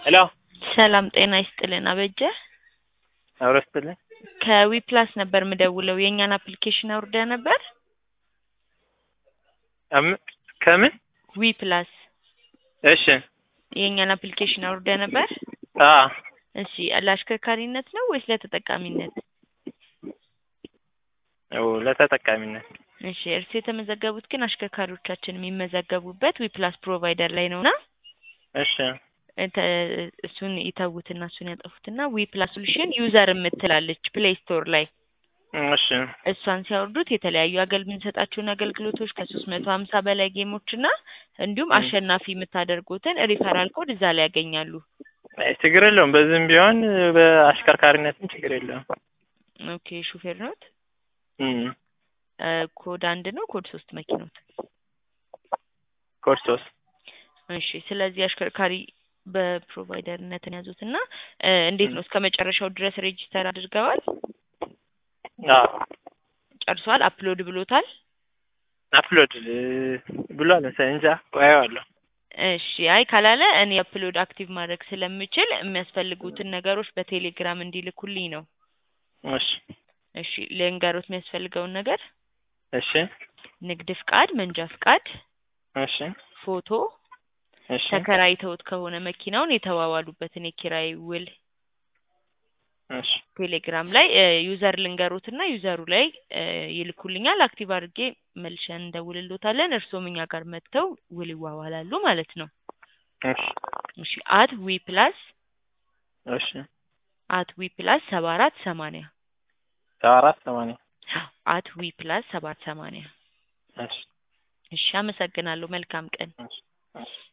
ሄሎ ሰላም ጤና ይስጥልን አበጀ አብሮ ስትልኝ ከዊፕላስ ነበር ምደውለው የእኛን አፕሊኬሽን አውርደ ነበር አም- ከምን ዊፕላስ እሺ የእኛን አፕሊኬሽን አውርደ ነበር አ እሺ ለአሽከርካሪነት ነው ወይስ ለተጠቃሚነት ው ለተጠቃሚነት እሺ እርስ የተመዘገቡት ግን አሽከርካሪዎቻችን የሚመዘገቡበት ዊፕላስ ፕሮቫይደር ላይ ነውና እሺ እንተ- እሱን ይተዉትና እሱን ያጠፉትና ዊፕላስ ሶሉሽን ዩዘር የምትላለች ፕሌይ ስቶር ላይ እሺ እሷን ሲያወርዱት የተለያዩ አገል የምንሰጣቸውን አገልግሎቶች ከሶስት መቶ ሀምሳ በላይ ጌሞች እና እንዲሁም ም። አሸናፊ የምታደርጉትን ሪፈራል ኮድ እዛ ላይ ያገኛሉ። አይ ችግር የለውም። በዚህም ቢሆን በአሽከርካሪነትም ችግር የለውም። ኦኬ ሹፌር ኖት? እም እ፣ ኮድ አንድ ነው ኮድ ሶስት መኪኖት? ኮድ ሶስት እሺ ስለዚህ አሽከርካሪ በፕሮቫይደርነትን ያዙት እና እ፣ እንዴት ነው እስከ መጨረሻው ድረስ ሬጂስተር አድርገዋል? አዎ ጨርሷል? አፕሎድ ብሎታል? አፕሎድ እ፣ ብሏል መሰለኝ እንጃ ቆየዋለሁ። እሺ አይ ካላለ እኔ አፕሎድ አክቲቭ ማድረግ ስለምችል የሚያስፈልጉትን ነገሮች በቴሌግራም እንዲልኩልኝ ነው። እሺ እሺ ልንገሮት የሚያስፈልገውን ነገር እሺ ንግድ ፍቃድ፣ መንጃ ፍቃድ፣ እሺ ፎቶ፣ እሺ ተከራይተውት ከሆነ መኪናውን የተዋዋሉበትን የኪራይ ውል እሺ ቴሌግራም ላይ እ፣ ዩዘር ልንገሮትና ዩዘሩ ላይ እ፣ ይልኩልኛል። አክቲቭ አድርጌ መልሸን እንደውልሎታለን። እርስዎም እኛ ጋር መጥተው ውል ይዋዋላሉ ማለት ነው። እሺ እሺ አት ዊ ፕላስ እሺ አት ዊ ፕላስ ሰባ አራት ሰማንያ ሰባ አራት ሰማንያ አት ዊ ፕላስ ሰባት ሰማንያ እሺ እሺ አመሰግናለሁ። መልካም ቀን። እሺ እሺ